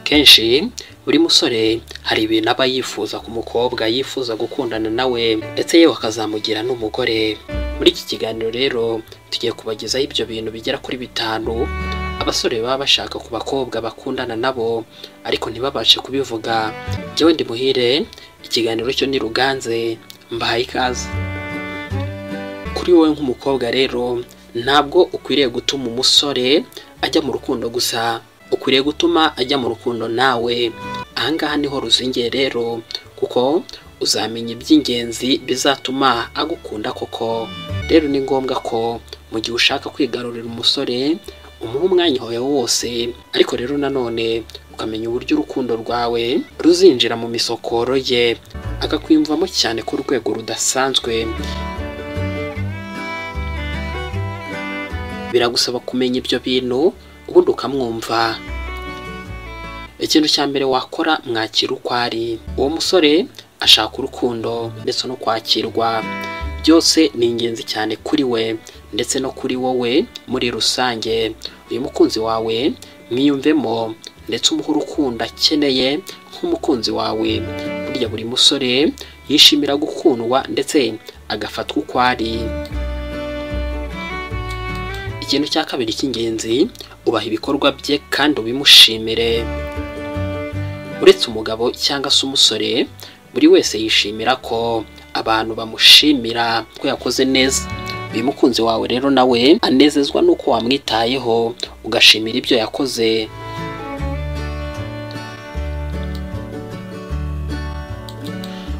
akenshi buri musore hari ibintu aba yifuza ku mukobwa yifuza gukundana nawe ndetse yewe akazamugira n'umugore muri iki kiganiro rero tugiye kubagezaho ibyo bintu bigera kuri bitanu abasore baba bashaka ku bakobwa bakundana nabo ariko ntibabashe kubivuga njyewe ndi muhire ikiganiro cyo ni ruganze mbahaye ikaze kuri wowe nk'umukobwa rero ntabwo ukwiriye gutuma umusore ajya mu rukundo gusa ukwiriye gutuma ajya mu rukundo nawe ahangaha niho ruzingiye rero kuko uzamenya iby'ingenzi bizatuma agukunda koko rero ni ngombwa ko mu gihe ushaka kwigarurira umusore umuha umwanya wawe wose ariko rero nanone ukamenya uburyo urukundo rwawe ruzinjira mu misokoro ye akakwiyumvamo cyane ku rwego rudasanzwe biragusaba kumenya ibyo bintu ubundi ukamwumva ikintu cya mbere wakora mwakira uko ari uwo musore ashaka urukundo ndetse no kwakirwa byose ni ingenzi cyane kuri we ndetse no kuri wowe muri rusange uyu mukunzi wawe mwiyumvemo ndetse umuhe urukundo akeneye nk'umukunzi wawe burya buri musore yishimira gukundwa ndetse agafatwa uko ari ikintu cya kabiri cy'ingenzi ubaha ibikorwa bye kandi ubimushimire uretse umugabo cyangwa se umusore buri wese yishimira ko abantu bamushimira ko yakoze neza uyu mukunzi wawe rero nawe anezezwa n'uko wamwitayeho ugashimira ibyo yakoze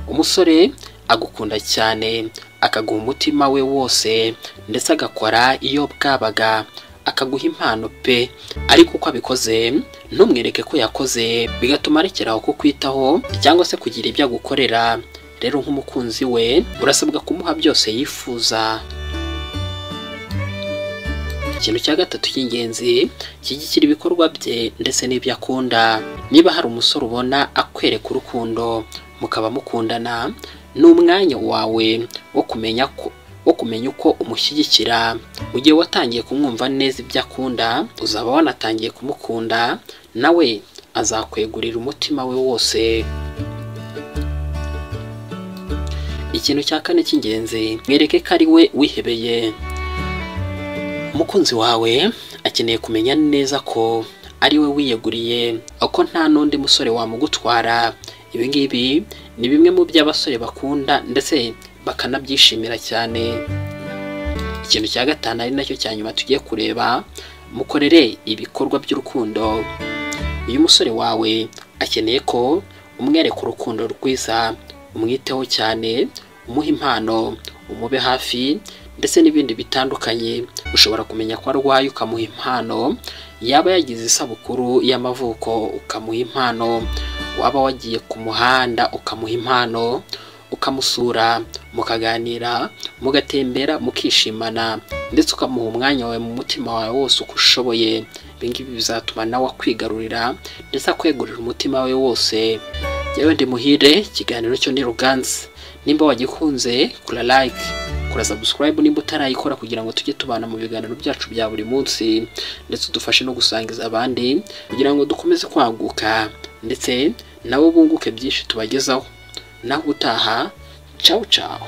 umusore agukunda cyane akaguha umutima we wose ndetse agakora iyo bwabaga akaguha impano pe ariko uko abikoze ntumwereke ko yakoze bigatuma arekeraho kukwitaho cyangwa se kugira ibyo agukorera rero nk'umukunzi we urasabwa kumuha byose yifuza ikintu cya gatatu cy'ingenzi kishyigikira ibikorwa bye ndetse n'ibyo akunda niba hari umusore ubona akwereka urukundo mukaba mukundana ni umwanya wawe wo kumenya ko wo kumenya uko umushyigikira mu gihe watangiye kumwumva neza ibyo akunda uzaba wanatangiye kumukunda nawe azakwegurira umutima we wose ikintu cya kane cy'ingenzi mwereke ko ari we wihebeye umukunzi wawe akeneye kumenya neza ko ari we wiyeguriye ko nta n'undi musore wamugutwara ibi ngibi ni bimwe mu byo abasore bakunda ndetse bakanabyishimira cyane ikintu cya gatanu ari nacyo cya nyuma tugiye kureba mukorere ibikorwa by'urukundo uyu musore wawe akeneye ko umwereka urukundo rwiza umwiteho cyane umuha impano umube hafi ndetse n'ibindi bitandukanye ushobora kumenya ko arwaye ukamuha impano yaba yagize isabukuru y'amavuko ukamuha impano waba wagiye ku muhanda ukamuha impano ukamusura mukaganira mugatembera mukishimana ndetse ukamuha umwanya wawe mu mutima wawe wose uko ushoboye ibingibi bizatuma nawe akwigarurira ndetse akwegurira umutima we wose yewe ndi muhire ikiganiro cyo ni ruganzi nimba wagikunze kura like kura subscribe nimba utarayikora kugira ngo tujye tubana mu biganiro byacu bya buri munsi ndetse udufashe no gusangiza abandi kugira ngo dukomeze kwaguka ndetse nabo bunguke byinshi tubagezaho naho utaha cawu cawu